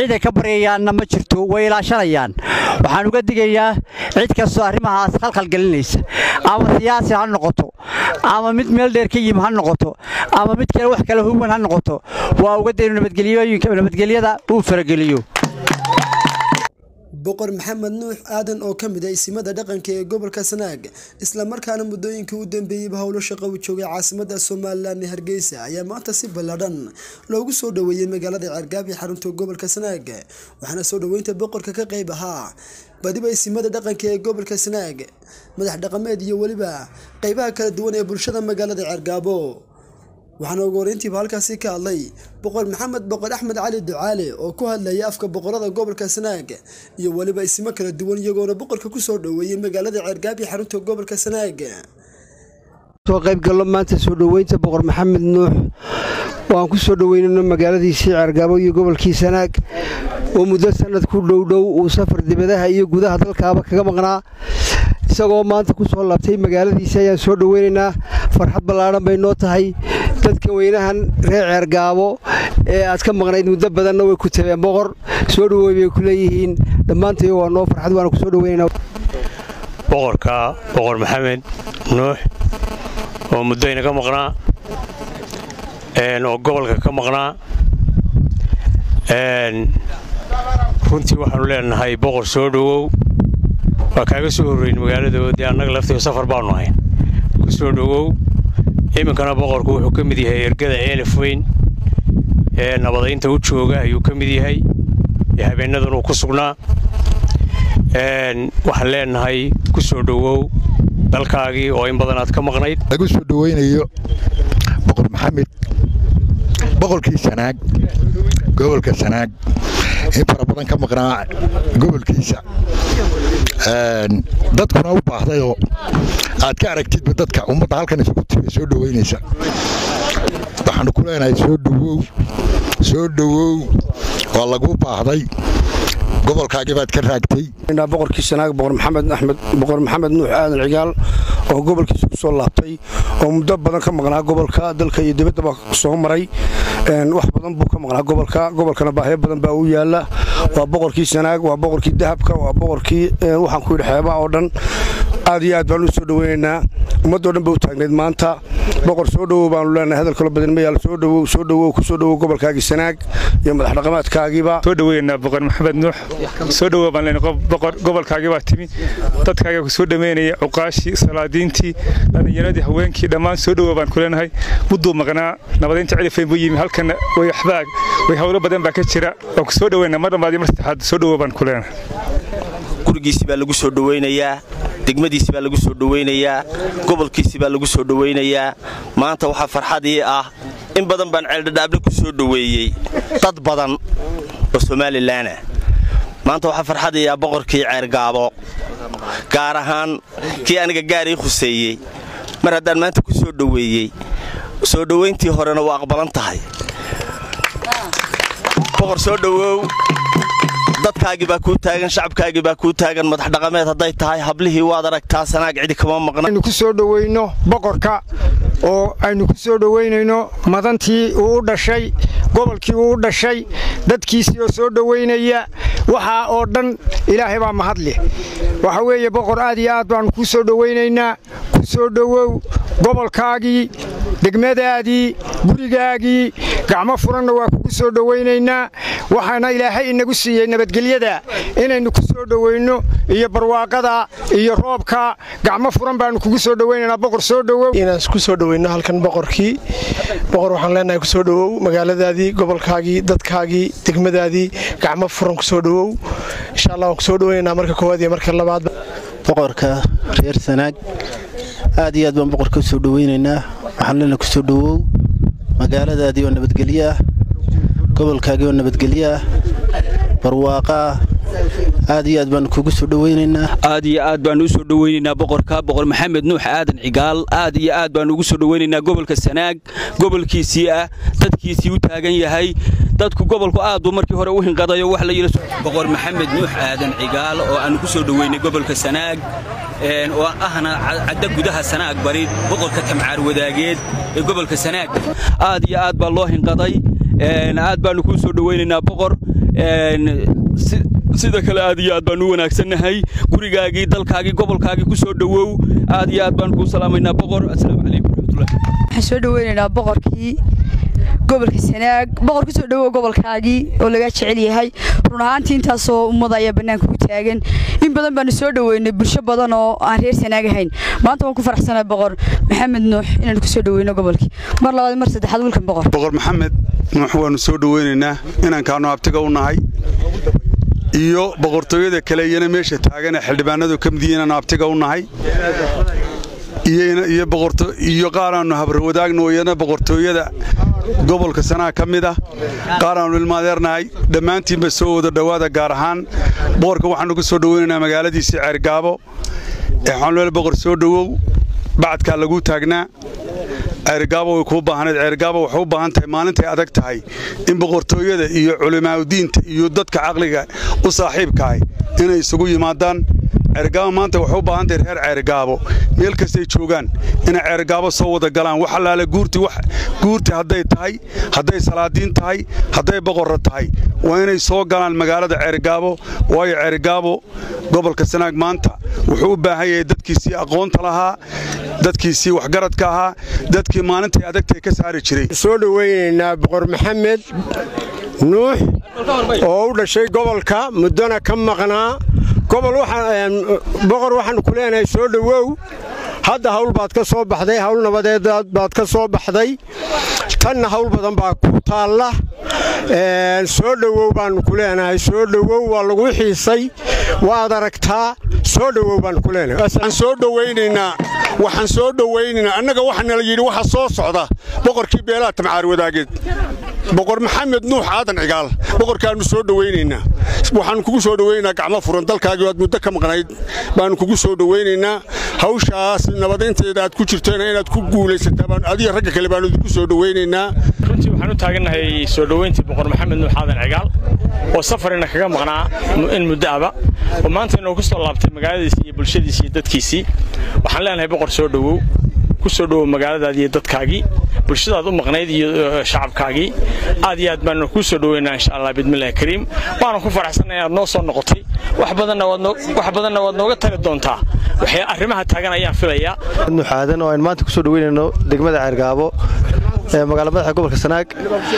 ciiday ka baryayaanna ma jirto way ilaashanayaan waxaan uga digayaa cid kastoo arrimahaas khalkhal gelinaysa ama siyaasi ha noqoto ama mid meel dheer ka yimi ha noqoto ama mid kale wax kale huwan ha noqoto waa uga dayno nabadgelyada uu farageliyo boqor maxamed nuux aadan oo ka mid a isimada dhaqanka ee gobolka sanaag islamarkaana muddooyinkii u dambeeyeyba howlo shaqo u joogay caasimada somalilan ee hargeysa ayaa maanta si balladhan loogu soo dhoweeyey magaalada ceergaab ee xarunta gobolka sanaag waxaana soo dhoweynta boqorka ka qayb ahaa badiba isimada dhaqanka ee gobolka sanaag madax dhaqameed iyo weliba qeybaha kala duwan ee bulshada magaalada ceergaabo waxaana ugu horeyntiiba halkaasi ka hadlay boqor maxamed boqor axmed cali ducaale oo ku hadlayay afka boqorada gobolka sanaag iyo weliba isimo kala duwan iyagoona boqorka kusoo dhoweeyey magaalada ceergaab iyo xarunta gobolka sanaag soo qaybgallo maanta soo dhoweynta boqor maxamed nuux waan ku soo dhoweynayno magaaladiisii ceergaabo iyo gobolkii sanaag oo muddo sanad ku dhowdhow uu safar dibadaha iyo gudaha dalkaaba kaga maqnaa isagoo maanta ku soo laabtay magaaladiisii ayaan soo dhoweynaynaa farxad ballaadhan bay noo tahay dadka weynahan reer ceergaabo ee aad ka maqnayd muddo badanna way ku tabeen boqor soo dhowey bay ku leeyihiin dhammaantayo waa noo farxad waana ku soo dhoweynayna boqorka boqor maxamed nuux oo muddo inaga maqnaa oo gobolka ka maqnaa runtii waxaanu leenahay boqor soo dhowow waa kaaga soo horreyn magaaladoodii annaga laftiga safar baannu ahayn ku soo dhowow iminkana boqorku wuxuu ka mid yahay ergada eelif weyn ee nabadaynta u jooga ayuu ka mid yahay ee habeennadan uu ku sugnaa waxaan leenahay ku soo dhowow dalkaagii oo in badan aad ka maqnayd lagu soo dhoweynayo boqor maxamed boqorkii sanaag gobolka sanaag in fara badan ka maqnaa gobolkiisa dadkuna u baahdayoo aad ka aragtidba dadka ummadda halkan isugu timi soo dhoweynaysa waxaanu ku leenahay soo dhowow soo dhowow waa lagu baahday gobolkaagii baad ka raagtay boqorkii sanaag boqor maxamed axmed boqor maxamed nuux aadan cigaal oo gobolkiisa ku soo laabtay oo muddo badan ka maqnaa gobolka dalka iyo dibaddaba soo maray wax badan buu ka maqnaa gobolka gobolkana baahyo badan baa u yaala waa boqorkii sanaag waa boqorkii dahabka waa boqorkii waxaan ku yidhi xeebaha oo dhan aad iyo aad baanu u soo dhoweynaynaa ummaddoo dhan ba u taagnayd maanta boqor soo dhowow baanu leenahay hadal kalo badan ma yaal soo dhowow soo dhowow ku soo dhowow gobolkaagii sanaag iyo madax dhaqameedkaagiiba soo dhoweynaa boqor maxamed nuux soo dhowow baan leenahay boqor gobolkaagii baa timi dadkaaga ku soo dhameynaya cuqaashii salaadiintii dhallinyaradii haweenkii dhammaan soo dhowow baan ku leenahay mudduu maqnaa nabadaynta celifayn buu yimi halkana way waxbaa way howlo badan baa ka jira waan ku soo dhoweynaa mar dhammaad iyo mar saddexaad soo dhowow baan ku leenahay gurigiisii baa lagu soo dhoweynayaa degmadiisi baa lagu soo dhoweynayaa gobolkiisii baa lagu soo dhoweynayaa maanta waxaa farxadii ah in badan baan ceeldhadhaable ku soo dhoweeyey dad badan oo somalilanah maanta waxaa farxadii ah boqorkii ceergaabo gaar ahaan kii aniga gaarii khuseeyey mar haddaan maanta ku soo dhoweeyey soo dhoweyntii horena waa aqbalan tahay boqor soo dhowow dadkaagii baa kuu taagan shacabkaagii baa kuu taagan madax dhaqameed hadday tahay hablihii waad aragtaa sanaag cidi kama maqna aynu ku soo dhoweyno boqorka oo aynu ku soo dhoweynayno madantii uu u dhashay gobolkii uu u dhashay dadkiisii oo soo dhoweynaya waxaa oo dhan ilaahay baa mahadleh waxa weeye boqor aad iyo aad baannu ku soo dhoweynaynaa ku soo dhowow gobolkaagii degmadaadii gurigaagii gacmo furanna waa kugu soo dhoweynaynaa waxaana ilaahay inagu siiyey nabadgelyada inaynu ku soo dhoweyno iyo barwaaqada iyo roobka gacmo furan baannu kugu soo dhoweynaynaa boqor soo dhowow inaan ku soo dhoweyno halkan boqorkii boqor waxaan leenahay ku soo dhowow magaaladaadii gobolkaagii dadkaagii degmadaadii gacmo furan ku soo dhowow insha allah waan ku soo dhoweynaynaa marka koowaad iyo marka labaad boqorka reer sanaag aad iyo aad baan boqorka u soo dhoweynaynaa waxaan leenahay ku soo dhowow magaaladaadii oo nabadgelyo ah gobolkaagii oo nabadgelyo ah barwaaqa ah aad iyo aad baanu kugu soo dhoweynaynaa aad iyo aad baanu u soo dhoweynaynaa boqorka boqor maxamed nuux aadan cigaal aad iyo aad baanu ugu soo dhoweynaynaa gobolka sanaag gobolkiisii ah dadkiisii u taagan yahay dadku gobolku aad buu markii hore u hinqadayo wax la yidhi boqor maxamed nuux aadan cigaal oo aanu ku soo dhoweynay gobolka sanaag oo ahna cadda gudaha sanaag bari boqorka tamcaar wadaageed ee gobolka sanaag aad iyo aad baa loo hinqaday aad baanu kuu soo dhoweynaynaa boqor sida kale aad iyo aad baan u wanaagsannahay gurigaagii dalkaagii gobolkaagii ku soo dhowow aad iyo aad baan kuu salaamaynaa boqor assalaamu calaykum waraxmatullahi waxaan soo dhaweynaynaa boqorkii gobolka sanaag boqor kusoo dhowow gobolkaagii oo lagaa jecel yahay run ahaantii intaasoo ummada ayaa bannaanka ku taagan in badan baanu soo dhoweynay bulsho badan oo aan reer sanaag ahayn maanta waan ku faraxsanahay boqor maxamed nuux inaan kusoo dhoweyno gobolkii mar labaad mar saddexaad wiilkan boqor boqor maxamed nuux waanu soo dhoweynaynaa inaan kaanu abtiga u nahay iyo boqortooyada kale iyana meesha taagan ee xildhibaanadu ka mid yihiin inaanu abtiga u nahay iyo qaaraannu habarwadaagno iyana boqortooyada gobolka sanaa ka mid ah qaaraannu ilmaadeernahay dhammaantiinba soo wada dhowaada gaar ahaan boqorka waxaannu ku soo dhoweynaynaa magaaladiisii ceergaabo ee xanleel boqor soo dhowow bacadkaa laguu taagnaa ceergaabo way kuu baahnayd ceergaabo waxay u baahan tahay maalintay adag tahay in boqortooyada iyo culimaauddiinta iyo dadka caqliga u saaxiibkahay inay isugu yimaadaan ceergaabo maanta waxay u baahan tahay reer ceergaabo meel kastay joogaan inay ceergaabo soo wada galaan wax allaale guurti hadday tahay hadday salaadiin tahay hadday boqorra tahay waa inay soo galaan magaalada ceergaabo waayo ceergaabo gobolka sanaag maanta wuxuu u baahan yahay dadkiisii aqoonta lahaa dadkiisii waxgaradka ahaa dadkii maalintay adagtay ka saari jiray soo dhoweynaynaa boqor maxamed nuux oo u dhashay gobolka muddona ka maqnaa boqor waxaannu ku leenahay soo dhowow hadda hawl baad ka soo baxday hawl nabadeed baad ka soo baxday tanna hawl badan baa ku taalla soo dhowow baannu ku leenahay soo dhowow waa lagu xiisay waad aragtaa soo dhowow baannu ku leenahay waxaan soo dhowaynaynaa waxaan soo dhowaynaynaa annaga waxaana la yidhi waxa soo socda boqorkii beelaha tamcaar wadaageed boqor maxamed nuux aadan cigaal boqorkaannu soo dhowaynaynaa waxaannu kugu soo dhowaynaynaa gacmo furan dalkaagii waad muddo ka maqnayd baannu kugu soo dhowaynaynaa hawshaas nabadaynteeda aad ku jirtayna inaad ku guulaysataa adiga ragga kale baannu idinku soo dhowaynaynaa runtii waxaan u taagannahay soo dhowayntii boqor maxamed nuux aadan cigaal oo safarina kaga maqnaa in muddo aba oo maanta inuu ku soo laabtay magaaladiisii iyo bulshadiisii iyo dadkiisii waxaan leenahay boqor soo dhowow ku soo dhowow magaaladaadii iyo dadkaagii bulshadaad u maqnayd iyo shacabkaagii aad iyo aad baanu kuu soo dhoweynaa insha allah bidmillahi kariim waana ku faraxsanay inaad noo soo noqotay wax badanna waad nooga tari doontaa waxay arrimaha taagan ayaan filayaa nuux aadan oo aynu maanta ku soo dhoweynayno degmada ceergaabo ee magaala madaxa gobolka sanaag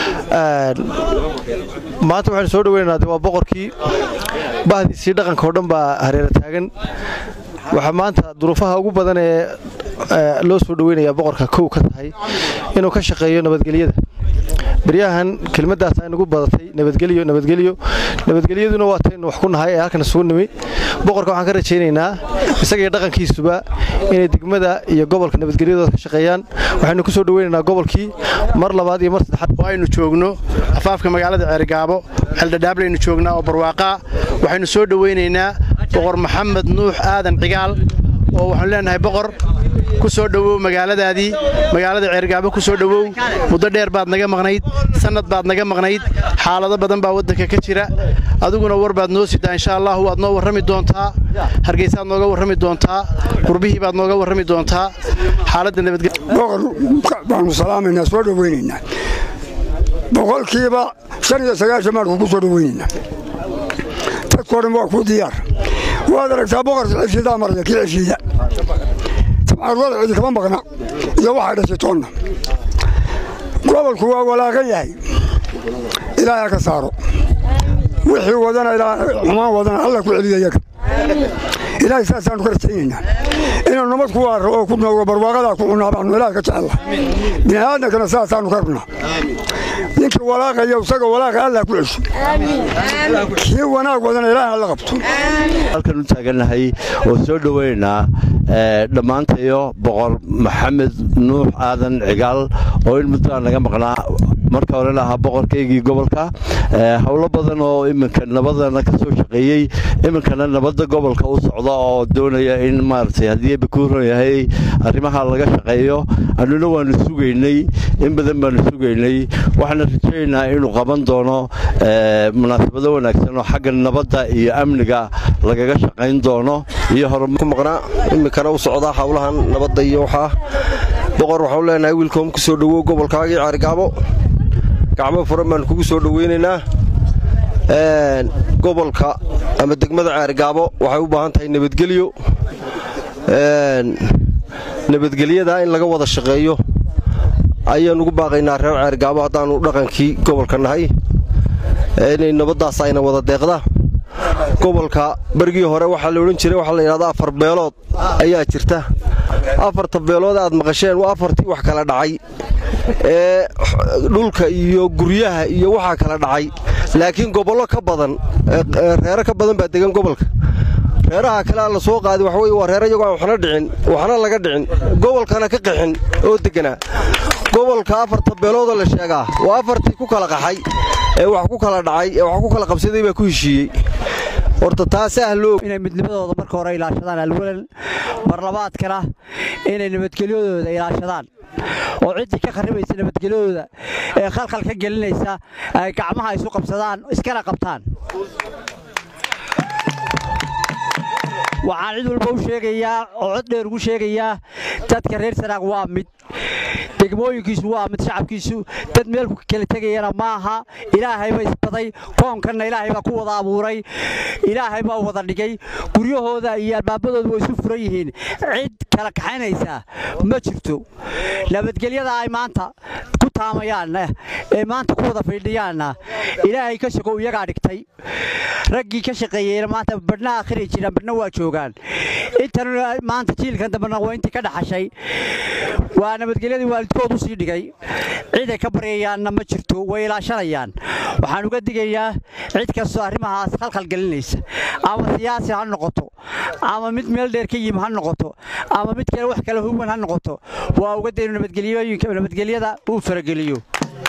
maanta waxaynu soo dhoweynaynaa waa boqorkii bahdiisii dhaqanka oo dhan baa hareera taagan waxaa maanta duruufaha ugu badan ee loo soo dhoweynayaa boqorka kow ka tahay inuu ka shaqeeyo nabadgelyada beryahan kelmaddaas aynugu badatay nabadgelyo nabadgelyo nabadgelyaduna waa taynu wax ku nahay ee halkan isugu nimi boqorka waxaan ka rajaynaynaa isagaiyo dhaqankiisuba inay degmada iyo gobolka nabadgelyadooda ka shaqeeyaan waxaynu ku soo dhoweynaynaa gobolkii mar labaad iyo mar saddexaad aynu joogno afaafka magaalada ceerigaabo ceeldhadhaablaynu joognaa oo barwaaqaa waxaynu soo dhoweynaynaa boqor maxamed nuux aadan cigaal oo waxaanu leenahay boqor ku soo dhowow magaaladaadii magaalada ceergaabo ku soo dhowow muddo dheer baad naga maqnayd sannad baad naga maqnayd xaalado badan baa waddanka ka jira adiguna war baad noo sidaa insha allahu waad noo warrami doontaa hargeysaad nooga warrami doontaa qurbihii baad nooga warrami doontaa xaaladda boqor baanu salaamaynaa soo dhoweynaynaa boqolkiiba shan iyo sagaashan baanu kugu soo dhoweynaynaa dadkoo dhan waa kuu diyaar waad aragtaa boqorka ceshiidaa maraya kii ceshiida tabcaarwada cidi kama maqna iyo waxay dhashay toonna gobolku waa walaaqan yahay ilaaha ka saaro wixii wadana xumaan wadana alla ku celiya yaga ilaahay saasaanu ka rajaynaynaa inuu nabad ku waaro oo ku noogo barwaaqadaa ku cunaa baanu ilaah ka jecella bini aadamkana saasaanu ka rabnaa ninkii walaaqaya isaga walaaqa allah ku cesho kii wanaag wadana ilaah alla qabto halkan u taagannahay oo soo dhoweynaa dhammaantayo boqor maxamed nuux aadan cigaal oo in muddoaan naga maqnaa marka horena ahaa boqorkaygii gobolka howlo badan oo iminka nabadana ka soo shaqeeyey iminkana nabadda gobolka u socda oo doonaya in maaragtay haddii bakuuran yahay arrimaha laga shaqeeyo annuna waanu sugaynay in badan baanu sugaynay waxaana rajaynaynaa inuu qaban doono munaasabado wanaagsan oo xagga nabadda iyo amniga lagaga shaqayn doono iyo ku maqnaa iminkana u socdaa howlahan nabadda iyo waxaa boqor waxau leenahay wiilkoom ku soo dhowow gobolkaagii caarigaabo gacmo furan baanu kugu soo dhoweynaynaa gobolka ama degmada ceergaabo waxay u baahan tahay nabadgelyo nabadgelyada in laga wada shaqeeyo ayaan ugu baaqaynaa reer ceergaabo haddaannu dhaqankii gobolka nahay inay nabaddaas ayna wada deeqda gobolka bergii hore waxaa la odhan jiray waxaa la yidhahda afar beelood ayaa jirta afarta beelood aad maqasheen waa afartii wax kala dhacay ee dhulka iyo guryaha iyo waxaa kala dhacay laakiin gobollo ka badan reero ka badan baa degan gobolka reeraha kale aan la soo qaaday waxa weye waa reero iyagoo aan waxna dhicin waxna laga dhicin gobolkana ka qixin oo degganaa gobolka afarta beeloodoo la sheegaa waa afartii ku kala qaxay ee wax ku kala dhacay ee wax ku kala qabsaday baa ku heshiiyey horta taasi ahloo inay midnimadooda marka hore ilaashadaan alwalan marlabaadkana inay nabadgelyadooda ilaashadaan oo ciddii ka kharibaysa nabadgelyadooda ee khalkhal ka gelinaysa ay gacmaha isu qabsadaan iskana qabtaan waxaan cid walba u sheegayaa oo cod dheer ugu sheegayaa dadka reer sanaag waa mid degmooyinkiisu waa mid shacabkiisu dad meel kala tegayana maaha ilaahayba isbaday koonkanna ilaahay baa ku wada abuuray ilaahay baa wada dhigay guryahooda iyo albaabadooda way isu furan yihiin cid kala kaxaynaysa ma jirto nabadgelyada ay maanta ku taamayaan ee maanta ku wada fiidhiyaanna ilaahay ka shaqow iyagaa dhigtay raggii ka shaqeeyeyna maanta badhna akhri jiraan badhna waa joogaan intan maanta jiilkan dambena waa intii ka dhaxashay waa nabadgelyadii waalidkood u sii dhigay ciday ka baryayaanna ma jirto way ilaashanayaan waxaan uga digayaa cid kastoo arrimahaas khalkhal gelinaysa ama siyaasi ha noqoto ama mid meel dheer ka yimi ha noqoto ama mid kale wax kale huwan ha noqoto waa uga daynu nabadgelyooyinka nabadgelyada uu farageliyo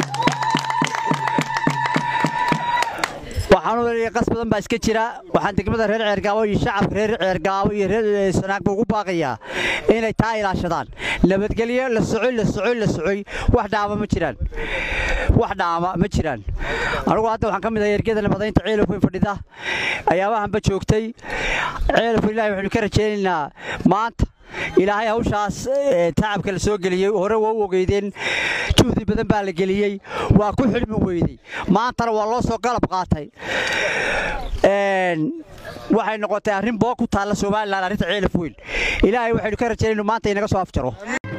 waxaan u leeyahay qas badan baa iska jira waxaan degmada reer ceergaabo iyo shacabka reer ceergaabo iyo reer sanaagba ugu baaqayaa inay taa ilaashadaan nabadgelyo la socoy la socoy la socoy wax dhaama ma jiraan wax dhaama ma jiraan anigu hadda waxaan ka mid ahay ergada nabadaynta ceelafweyn fadhida ayaabahanba joogtay ceelafweyn ilaahay waxaynu ka rajaynaynaa maanta ilaahay hawshaas tacabka la soo geliyey hore waa u ogeydeen juhdi badan baa la geliyey waa ku xilmi weydey maantana waa loo soo galab qaatay waxay noqotay arrin boo ku taalla somalilan arrinta ceelaf weyn ilaahay waxaynu ka rajaynaynu maanta inaga soo afjaro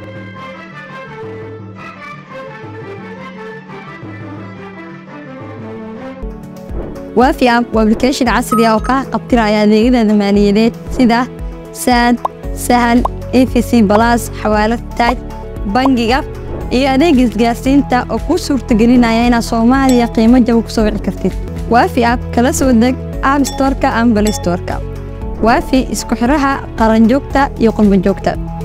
waafi app waa application casri ah oo kaa qabtiraya adeegyada maaliyadeed sida saad sahal efc balas xawaalad taaj bangiga iyo adeega isgaarsiinta oo kuu suurtagelinaya inaad soomaaliya qiimo jaba ku soo wici kartid waafi app kala soo deg app storka ama balay storka waafi isku xidhaha qaranjoogta iyo qurbanjoogta